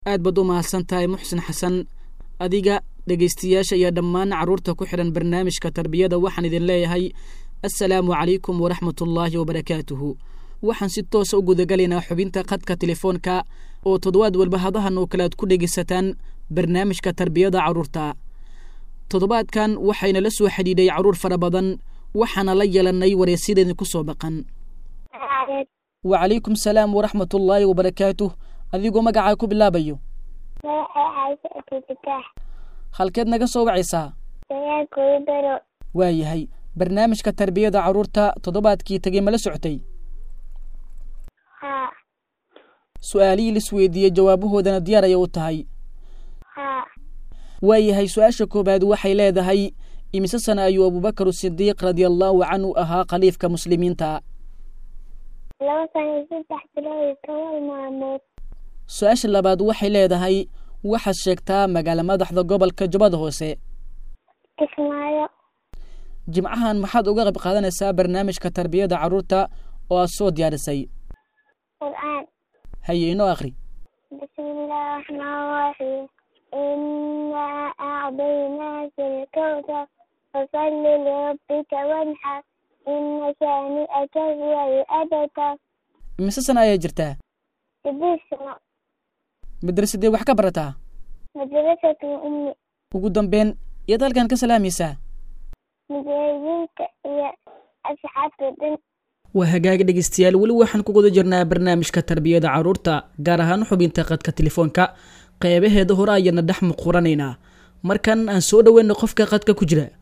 aad baad u mahadsan tahay muxsin xasan adiga dhegaystayaasha iyo dhammaan carruurta ku xidhan barnaamijka tarbiyada waxaan idin leeyahay assalaamu calaykum waraxmatullaahi wabarakaatuhu waxaan si toosa u gudagalaynaa xubinta khadka telefoonka oo toddobaad walba hadahan oo kale aad ku dhegaysataan barnaamijka tarbiyada carruurta toddobaadkan waxayna la soo xidhiidhay carruur fara badan waxaana la yeelannay wareysyadeenni ku soo baqan wacalaykum salaam waraxmatullaahi wabarakaatuh adigoo magacaa ku bilaabayo halkeed naga soo wacaysaa waayahay barnaamijka tarbiyada carruurta toddobaadkii tegey mala socotay su-aalihii lis weydiiyey jawaabahoodana diyaar ayay u tahay waayahay su-aasha koowaad waxay leedahay imise sana ayuu abubakar sidiiq radia allaahu canhu ahaa khaliifka muslimiinta su-aasha labaad waxay leedahay waxaad sheegtaa magaala madaxda gobolka jubbada hoose jimcahan maxaad uga qayb qaadanaysaa barnaamijka tarbiyada carruurta oo aad soo diyaarisay haye inoo akri imise sana ayaa jirtaa madrasadee wax ka barataa ugu dambeyn iyaad halkan ka salaamaysaa waa hagaaga dhegeystayaal weli waxaan ku guda jirnaa barnaamijka tarbiyada carruurta gaar ahaan xubinta qadka telefoonka qeybaheeda hore ayaana dhex muquranaynaa markan aan soo dhoweyna qofka qadka ku jira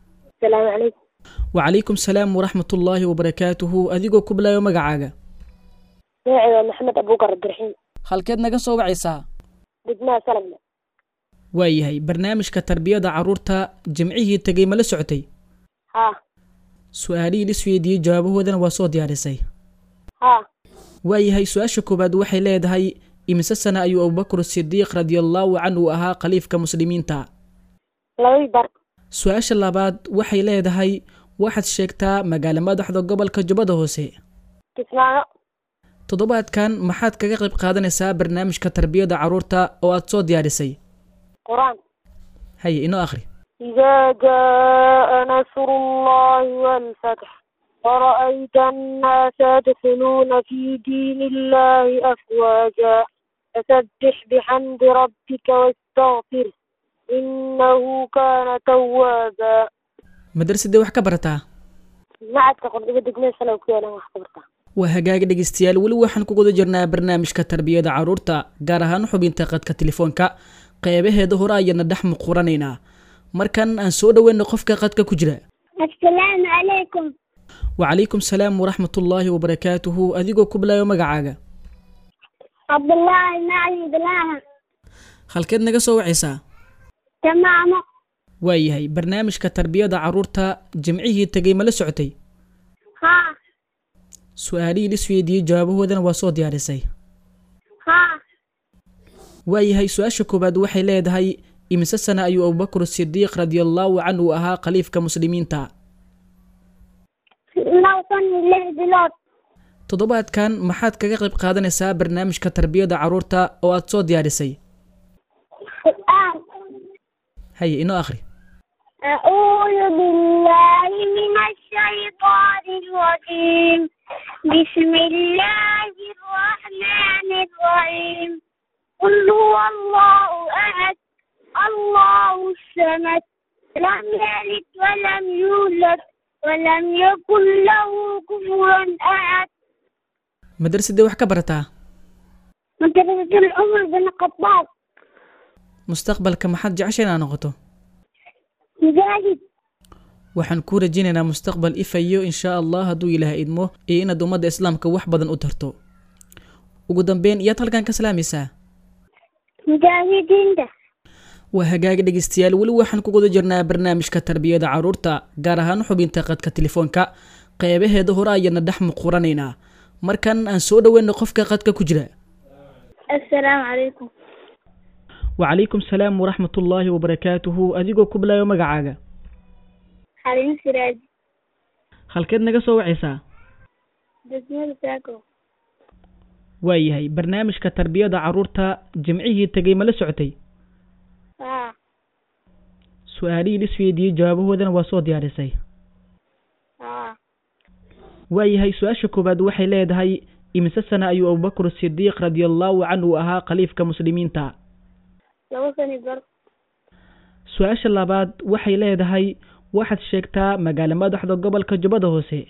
wacalaykum salaam waraxmatullaahi wabarakaatuhu adigoo ku bilaayo magacaaga magacayga maxamed abuukar abdiraxiim halkeed naga soo wacaysaa degmada salagne waayahay barnaamijka tarbiyada carruurta jimcihii tegey mala socotay haa su-aalihii lis weydiiyey jawaabahoodana waa soo diyaarisay haa waayahay su-aasha koowaad waxay leedahay imise sana ayuu abubakar sidiiq radiallaahu canhu ahaa khaliifka muslimiinta labadii bar su-aasha labaad waxay leedahay waxaad sheegtaa magaala madaxda gobolka jubbada hoose kismaayo toddobaadkan maxaad kaga qayb qaadanaysaa barnaamijka tarbiyada carruurta oo aad soo diyaarisay qur-aan haye inoo akhri إذا جاء نصر الله والفتح ورأيت الناس يدخلون في دين الله أفواجا فسبح بحمد ربك واستغفره إنه كان توابا madrasadee wax ka barataa macadka qordhiga degmada salow ku yaalan wax ka bartaa waa hagaaga dhegeystayaal weli waxaan ku guda jirnaa barnaamijka tarbiyada carruurta gaar ahaan xubinta qadka telefoonka qeybaheeda hore ayaana dhex muquranaynaa markan aan soo dhoweyna qofka qadka ku jira assalaamu calaykum wacalaykum salaam waraxmatullaahi wabarakaatuhu adigoo ku bilaayo magacaaga cabdullaahi macalin bilaaha halkeed naga soo wacaysaa tamaamo waayahay barnaamijka tarbiyada carruurta jimcihii tegey mala socotay haa su-aalihii lis weydiiyey jawaabahoodana waa soo diyaarisay haa waayahay su-aasha koowaad waxay leedahay imise sana ayuu abubakar sidiiq radiallaahu canhu ahaa khaliifka muslimiinta laba san iyo lix bilood toddobaadkan maxaad kaga qayb qaadanaysaa barnaamijka tarbiyada carruurta oo aad soo diyaarisay qur-aan haye inoo akhri أعوذ بالله من الشيطان الرجيم بسم الله الرحمن الرحيم قل هو الله أحد الله الصمد لم يلد ولم يولد ولم يكن له كفوا أحد madrasadee wax ka barataa مدرسة العمر بن الخطاب mustaqbalka maxaad jecesha inaad noqoto مجاهد waxaan kuu rajaynaynaa mustaqbal ifayo inshaa allah hadduu ilaah idmo iyo inaad ummadda islaamka wax badan u tarto ugu dambeyn iyaad halkan ka salaamaysaa مجاهدين ده waa hagaaga dhegeystayaal weli waxaan ku guda jirnaa barnaamijka tarbiyada carruurta gaar ahaan xubinta qadka telefoonka qeybaheeda hore ayaana dhex muquranaynaa markan aan soo dhoweyna qofka qadka ku jira السلام عليكم wacalaykum salaam waraxmatullaahi wabarakaatuhu adigoo ku bilaayo magacaaga حليم سراج halkeed naga soo wacaysaa دسمة ساكو waayahay barnaamijka tarbiyada carruurta jimcihii tegey ma la socotay haa su-aalihii lisweydiiyey jawaabahoodana waa soo diyaarisay haa waayahay su-aasha koowaad waxay leedahay imise sana ayuu abubakr sidiiq radiallahu canhu ahaa khaliifka muslimiinta laba sani bar su-aasha labaad waxay leedahay waxaad sheegtaa magaalo madaxda gobolka jubbada hoose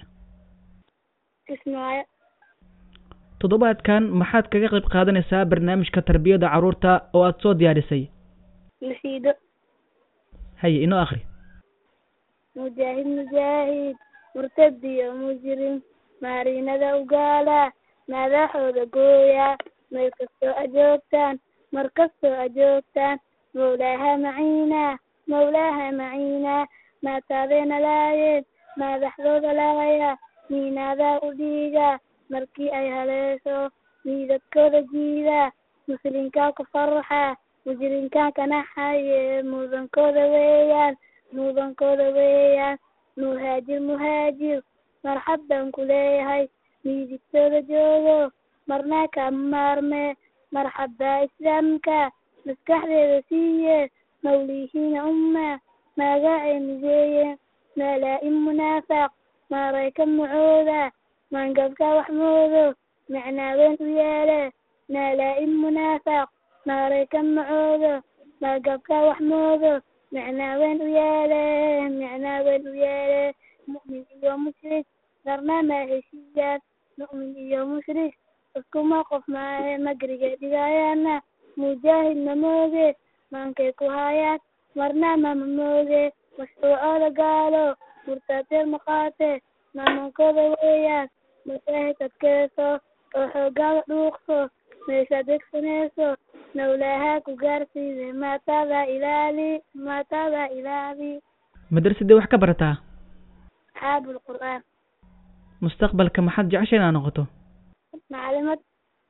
kismaayo toddobaadkan maxaad kaga qayb qaadanaysaa barnaamijka tarbiyada carruurta oo aada soo diyaarisay nasiido haye inoo akhri mujaahid mujaahid murtad iyo mujrim maarinada ugaala madaxooda gooya meel kastoo ajoogtaan mar kastoo ajoogtaan mawlaaha maciina mawlaaha maciina maataadeena laayeen madaxdooda laaya miinaadaa u dhiiga markii ay haleesho miidadkooda jiida muslimkaa ku farxa mujrimkaa kanaxaye mudankooda weeyaan mudankooda weeyaan muhaajir muhaajir marxab baan ku leeyahay miidigtooda joogo marnaa kama maarme marxabbaa islaamka maskaxdeeda siiye mawlihiina umma magacay mideeye malaa-in munaafaq maarayka macooda maangabka wax moodo macnaaweyn u yeele malaa-in munaafaq maarayka macoodo maagabka wax moodo macnaaweyn u yeele macnaaweyn u yeele mu'min iyo mushrik darna ma heshiiyaan mu'min iyo mushrik iskuma qof maahe magriga dhigayaana mujaahidna mooge maankay ku hayaan marna mama mooge mashruucooda gaalo murtaateed maqaate maamankooda weeyaan mujaahid adkeyso oo xoogaada dhuuqso meeshaad degsanayso mawlaahaa ku gaarsiide maatada ilaali maatada ilaali madrasadee wax ka barataa xaabul qur'aan mustaqbalka maxaad jecesha inaad noqoto macalimad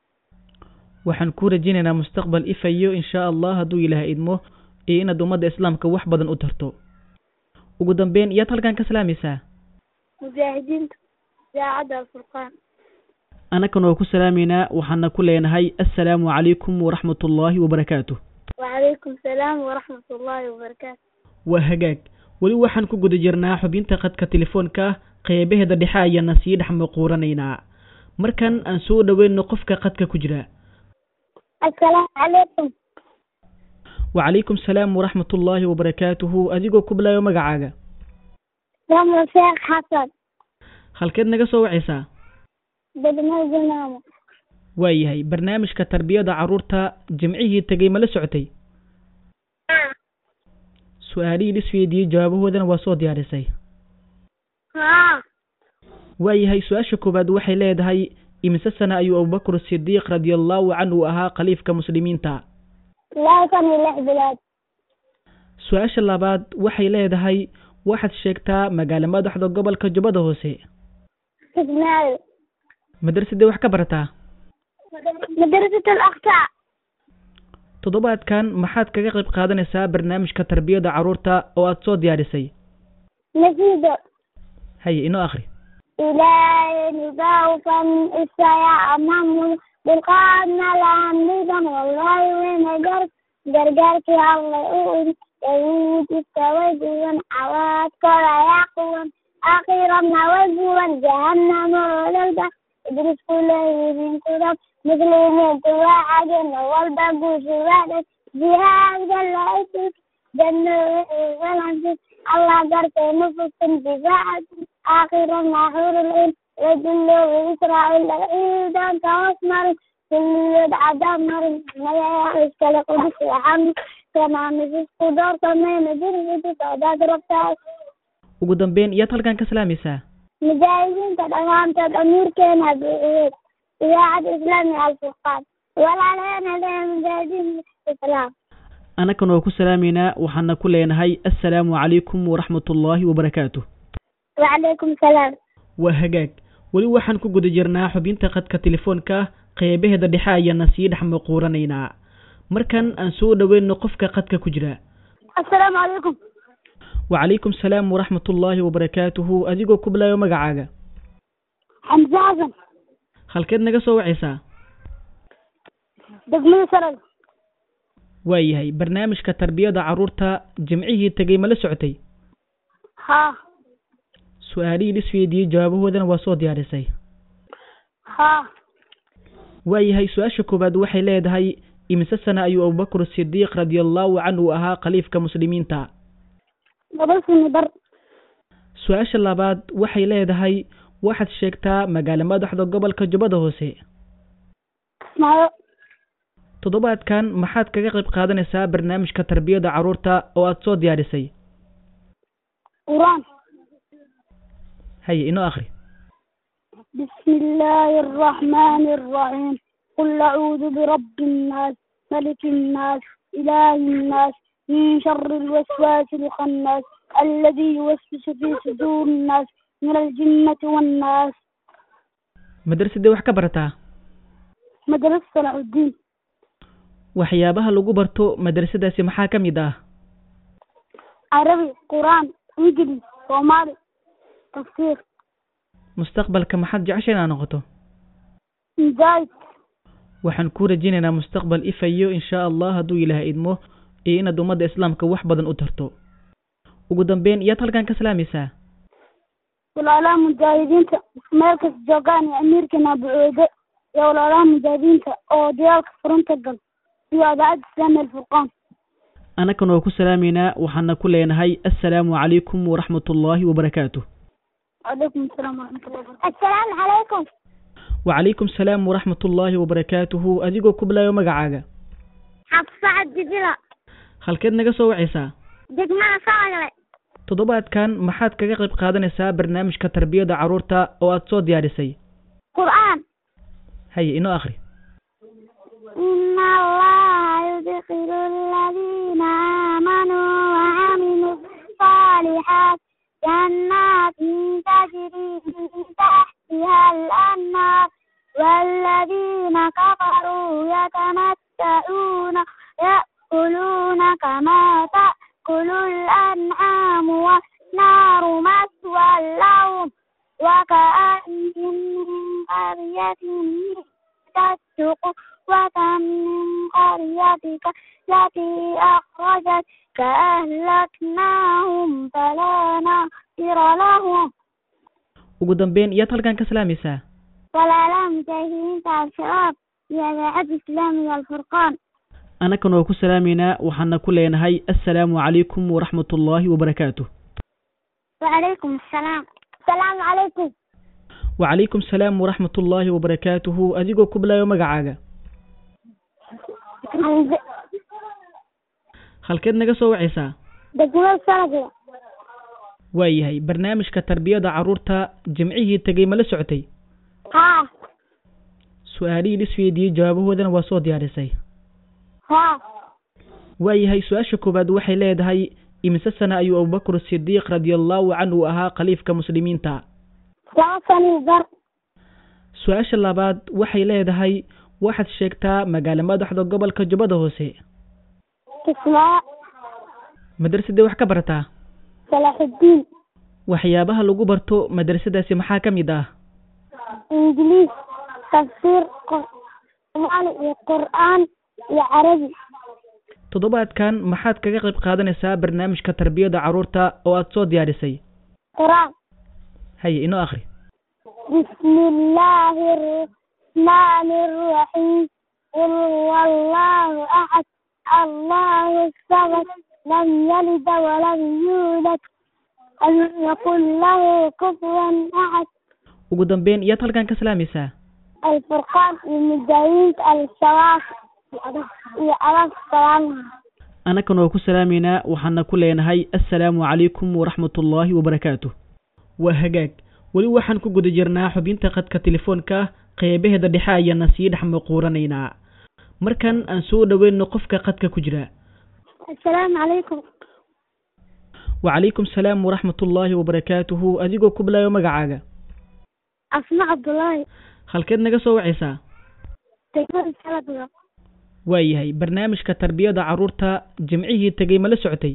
waxaan kuu rajaynaynaa mustaqbal ifayo inshaa allah hadduu ilaahay idmo iyo inaad ummadda islaamka wax badan u tarto ugu dambeyn iyaad halkan ka salaamaysaa mujaahidiinta idaacadda alfurqaan annakan oo ku salaamaynaa waxaana ku leenahay assalaamu calaykum waraxmat ullaahi wabarakaatu wacalaykum salaam waraxmat ullaahi wabarakaatu waa hagaag weli waxaan ku guda jirnaa xubinta khadka telefoonka qeybaheeda dhexe ayaana sii dhex maquuranaynaa markan aan soo dhoweyno qofka khadka ku jira assalaamu calaykum wacalaykum salaam waraxmat ullaahi wabarakaatuhu adigoo ku bilaayo magacaaga ramo sheekh xasan halkeed naga soo wacaysaa degmada junaamo waayahay barnaamijka tarbiyada carruurta jimcihii tegey ma la socotay su-aalihii lisweydiiyey jawaabahoodana waa soo diyaarisay haa waayahay su-aasha koowaad waxay leedahay imise sana ayuu abubakr sidiiq radiallahu canhu ahaa khaliifka muslimiinta laba san iyo lix bilood su-aasha labaad waxay leedahay waxaad sheegtaa magaalo madaxda gobolka jubbada hoose kismaayo madrasadee wax ka barataa madrasat alaqsa toddobaadkan maxaad kaga qayb qaadanaysaa barnaamijka tarbiyada carruurta oo aada soo diyaarisay nasiido haye inoo akhri ilaahay nidaawfan isaya amamul dulqaadna lahamnidan wallahi weyna gar gargaarkii allay u un yahuud istaway duwan cawaadkooda ayaa quwan akhiranna way guwan jahanamo ololba idris kuleeyidinkuda muslimiintu waa cagena walba guushuwaadhay jihaadka laisus janno walansis allah gartay nufusin difaacatin aakhirana xurulin laduloobi israa'iil laga ciidanka hoos marin kulliyood cadaab marin magaca iskale qudus waxaan kanamis isku doorsamayna jirgidi socdaad rabtaa ugu dambeyn iyaad halkan ka salaamaysaa mujaahidiinta dhammaantood amiirkeena buuxiyeed idaacadda islaamiga alfurqaan walaalaheena lehe mujaahidiinta islaam annakan oo ku salaamaynaa waxaana ku leenahay assalaamu calaykum waraxmat ullaahi wabarakaatu wacalaykum salaam waa hagaag weli waxaan ku guda jirnaa xubinta khadka telefoonka qeybaheeda dhexe ayaana sii dhex maquuranaynaa markan aan soo dhoweyno qofka khadka ku jira assalaamu calaykum wacalaykum salaam waraxmat ullaahi wabarakaatuhu adigoo ku bilaayo magacaaga xamse xasan halkeed naga soo wacaysaa degmada salal waayahay barnaamijka tarbiyada carruurta jimcihii tegey ma la socotay haa su-aalihii lisweydiiyey jawaabahoodana waa soo diyaarisay haa waayahay su-aasha koowaad waxay leedahay imise sana ayuu abubakr sidiiq radiallahu canhu ahaa khaliifka muslimiinta laba sini bar su-aasha labaad waxay leedahay waxaad sheegtaa magaalo madaxda gobolka jubbada hoose kismaayo toddobaadkan maxaad kaga qayb qaadanaysaa barnaamijka tarbiyada carruurta oo aada soo diyaarisay quraan haye inoo akhri بسم الله الرحمن الرحيم قل أعوذ برب الناس ملك الناس إله الناس من شر الوسواس الخناس الذي يوسوس في صدور الناس من الجنة والناس madrasadee wax ka barataa مدرسة صلاح الدين waxyaabaha lagu barto madrasadaasi maxaa ka mid ah عربي قرآن إنجليزي صومالي تفسير mustaqbalka maxaad jecesha inaad noqoto مجاهد waxaan kuu rajaynaynaa mustaqbal ifayo insha allah hadduu ilaah idmo iyo inaad ummadda islaamka wax badan u tarto ugu dambeyn iyaad halkan ka salaamaysaa walaalaha mujaahidiinta meel kasta joogaan iyo amiirkeena bucoode iyo walaalaha mujaahidiinta oo dagaalka furunta gal iyo adaacadda islaamiya alfurqaan annakan oo ku salaameynaa waxaana ku leenahay assalaamu calaykum waraxmatullaahi wabarakaatuh وعليكم السلام ورحمة الله وبركاته السلام عليكم wacalaykum salaam waraxmatullaahi wabarakaatuhu adigoo ku bilaayo magacaaga حفصة عددنا halkeed naga soo wacaysaa دقمنا صاغلة toddobaadkan maxaad kaga qayb qaadanaysaa barnaamijka tarbiyada carruurta oo aada soo diyaarisay قرآن haye inoo akhri إن الله يدخل الذين آمنوا وعملوا الصالحات جنات تجري من تحتها الأنهار والذين كفروا يتمتعون يأكلون كما تأكل الأنعام والنار مثوى لهم وكأين من قرية تتق وكم من قريتك التي أخرجتك أهلكناهم فلا ناصر لهم ugu dambeyn iyaad halkan ka salaamaysaa ولا لا مجاهدين تاع الشباب يا ذا الإسلامي الفرقان annakan oo ku salaameynaa waxaana ku leenahay assalaamu calaykum waraxmatullaahi wabarakaatuh وعليكم السلام السلام عليكم wacalaykum salaam waraxmatullaahi wabarakaatuhu adigoo ku bilaayo magacaaga halkeed naga soo wacaysaa دقمة سنة waayahay barnaamijka tarbiyada carruurta jimcihii tegey ma la socotay ها su-aalihii lisweydiiyey jawaabahoodana waa soo diyaarisay ها waayahay su-aasha koowaad waxay leedahay imise sana ayuu abubakr sidiiq radiallahu canhu ahaa khaliifka muslimiinta لا سنة بر su-aasha labaad waxay leedahay waxaad sheegtaa magaalo madaxda gobolka jubbada hoose اسماء madrasadee wax ka barataa صلاح الدين waxyaabaha lagu barto madrasadaasi maxaa ka mid ah إنجليز تفسير صومالي وقرآن وعربي toddobaadkan maxaad kaga qayb qaadanaysaa barnaamijka tarbiyada carruurta oo aada soo diyaarisay قرآن haye inoo akhri بسم الله الرحمن الرحيم قل هو الله أحد الله الصمد لم يلد ولم يولد ولم يكن له كفوا أحد ugu dambeyn iyaad halkan ka salaamaysaa الفرقان المجاهدين الشواف يا ألف سلام annakan oo ku salaameynaa waxaana ku leenahay assalaamu calaykum waraxmatullaahi wabarakaatuh waa hagaag weli waxaan ku guda jirnaa xubinta qadka telefoonka qeybaheeda dhexe ayaana sii dhex maquuranaynaa markan aan soo dhoweyno qofka qadka ku jira السلام عليكم wacalaykum salaam waraxmatullaahi wabarakaatuhu adigoo ku bilaayo magacaaga أسماء عبد الله halkeed naga soo wacaysaa تكبر السلام waayahay barnaamijka tarbiyada carruurta jimcihii tegey ma la socotay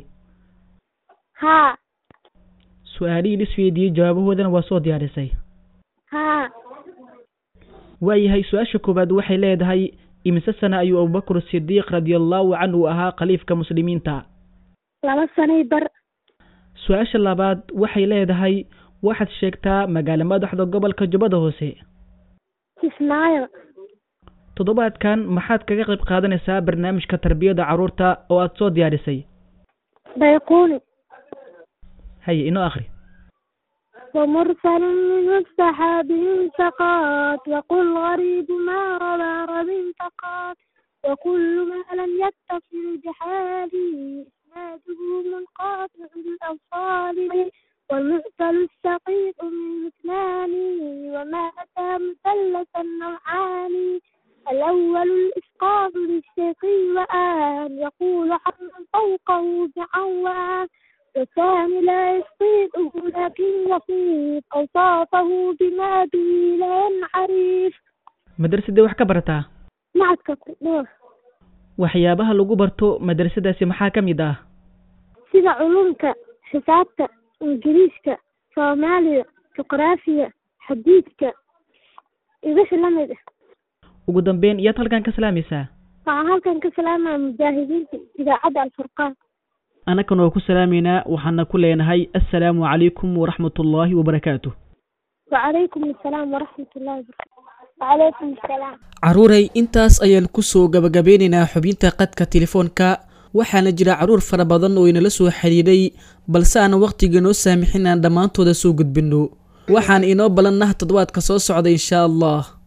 ها su-aalihii lisweydiiyey jawaabahoodana waa soo diyaarisay ها waayahay su-aasha koowaad waxay leedahay imise sana ayuu abubakr sidiiq radiallahu canhu ahaa khaliifka muslimiinta laba sanay bar su-aasha labaad waxay leedahay waxaad sheegtaa magaalo madaxda gobolka jubbada hoose kismaayo toddobaadkan maxaad kaga qayb qaadanaysaa barnaamijka tarbiyada carruurta oo aada soo diyaarisay bayquuni haye inoo akhri ومرسل من السحاب انتقات وقل غريب ما ربى رب انتقات وكل ما لم يتصل بحالي إسناده منقاطع الأوصال والمعتل السقيط من اثنان وما أتى مثلثا نوعان الأول الإسقاط للشقي وآن يقول عن فوقه بعوان والثاني لا يسقيطه لكن يصيب أوصافه بما به لا ينعرف madrasadee wax ka barataa macadka kudhuur waxyaabaha lagu barto madrasadaasi maxaa ka mid ah sida culumka xisaabta ingiriiska soomaaliya juqraafiya xadiidka iyo wixii la mid ah ugu dambeyn iyaad halkan ka salaamaysaa waxaan halkan ka salaamaya mujaahidiinta idaacadda alfurqaan annakan oo ku salaameynaa waxaana ku leenahay assalaamu calaykum waraxmat ullaahi wabarakaatu wacalaykum assalaam waraxmat ullahi wabarakatu wacalaykum assalaam carruuray intaas ayaan kusoo gabagabeynaynaa xubinta qadka telefoonka waxaana jira carruur fara badan oo inala soo xidhiidhay balse aan wakhtiga noo saamixin aan dhammaantooda soo gudbinno waxaan inoo balannah toddobaadka soo socda inshaa allah